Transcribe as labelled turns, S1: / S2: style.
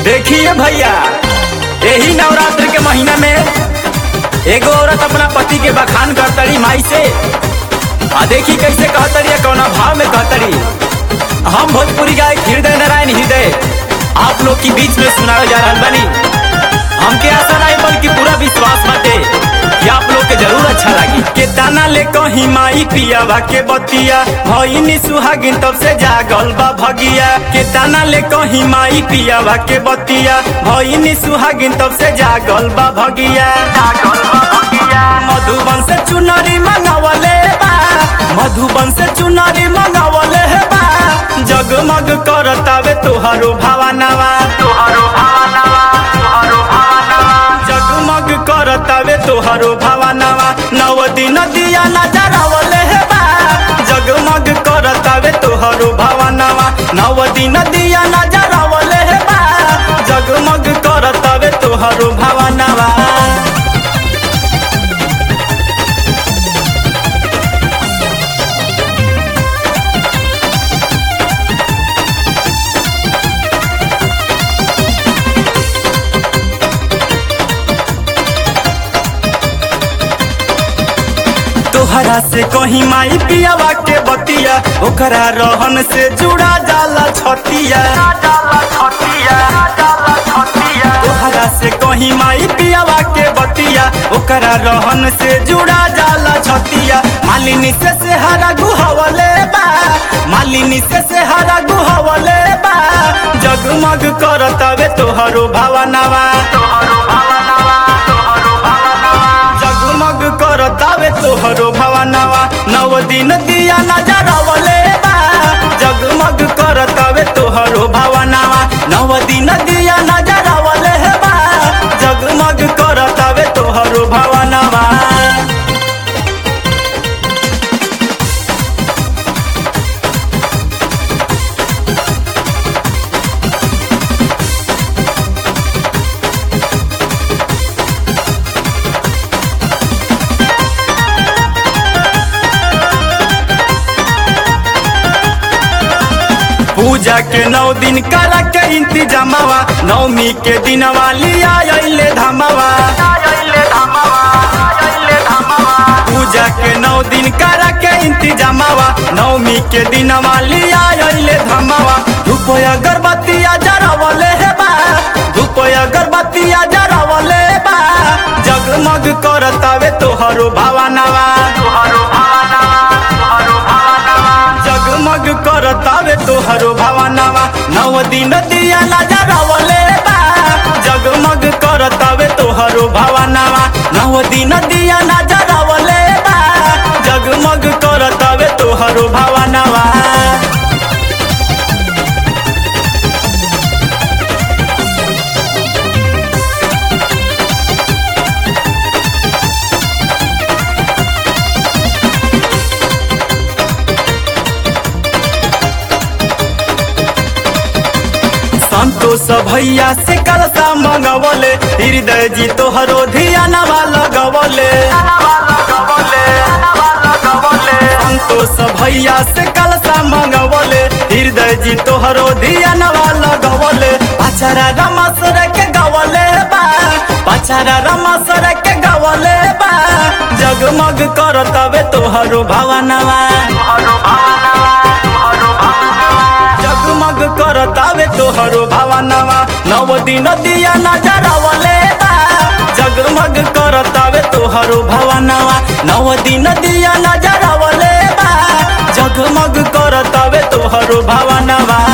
S1: देखिए भैया यही नवरात्र के महीना में एगो औरत अपना पति के बखान करतरी माई से आ देखी कैसे कहतरी या कौना भाव में कहतरी हम भोजपुरी गायक हृदय नारायण हृदय आप लोग के बीच में सुनावे जा रहल बनी हमके आशा नहीं बल्कि पूरा विश्वास बाटे कि आप लोग के जरूर अच्छा लगी के दाना ले कहीं माई पियावा के बतिया भईनी सुहागिन तब से जागल बा भगिया के दाना ले कहीं माई पियावा के बतिया भईनी सुहागिन तब से जागल बा भगिया जागल बा भगिया मधुबन से चुनरी मंगावले बा मधुबन से चुनरी मंगावले बा जगमग करतावे तोहरो भावनावा तोहरो भावनावा तोहरो भावनावा जगमग करतावे तोहरो भावनावा नव दिन दिया नजरवले हे बा जगमग करतावे तोहरो भावनावा नव दिन दिया नजरवले हे बा जगमग करतावे तोहरो भावनावा तोहरा से कहीं माई पियावा के बतिया ओकरा रहन से जुड़ा जाला छतिया तोहरा से कहीं माई पियावा के बतिया ओकरा रहन से जुड़ा जाला छतिया मालिनी से से हरा गुहवले बा मालिनी से से हरा गुहवले बा जगमग करतावे तोहरो भावनावा तोहरो भावनावा तोहरो भावनावा जगमग करतावे तोहरो भावनावा नव दिन दिया नजरवले बा जगमग करतावे तोहरो भावनावा नव दिन दिया नजरवले बा जगमग करतावे तोहरो भावनावा पूजा के नौ दिन करा के इंतजामवा नवमी के दिनवा लिया अइले धमवा पूजा के नौ दिन करा के इंतजामवा नवमी के दिनवा लिया अइले धमवा धूप अगरबत्तिया जरवले हे बा धूप अगरबत्तिया जरवले बा जगमग करतावे तोहरो भावनावा तोहरो भावनावा तोहरो भावनावा जगमग करतावे तोहरो भावनावा नव दिन दिया नजरवले बा जगमग करतावे तोहरो भावनावा नव दिन दिया नजरवले बा जगमग करतावे तोहरो भावनावा संतोष भैया से कलसा मंगवले हृदय जी तोहरो धियानवा लगवले संतोष भैया से कलसा मंगवले हृदय जी तोहरो धियानवा लगवले पछरा रमसर के गवले बा पछरा रमसर के गवले बा जगमग करतवे तोहरो भावनावा तोहरो भावनावा तोहरो भावनावा जगमग करतावे तोहरो भावनावा नव दिन दिया नजरवले बा जगमग करतावे तोहरो भावनावा नव दिन दिया नजरवले बा जगमग करतावे तोहरो भावनावा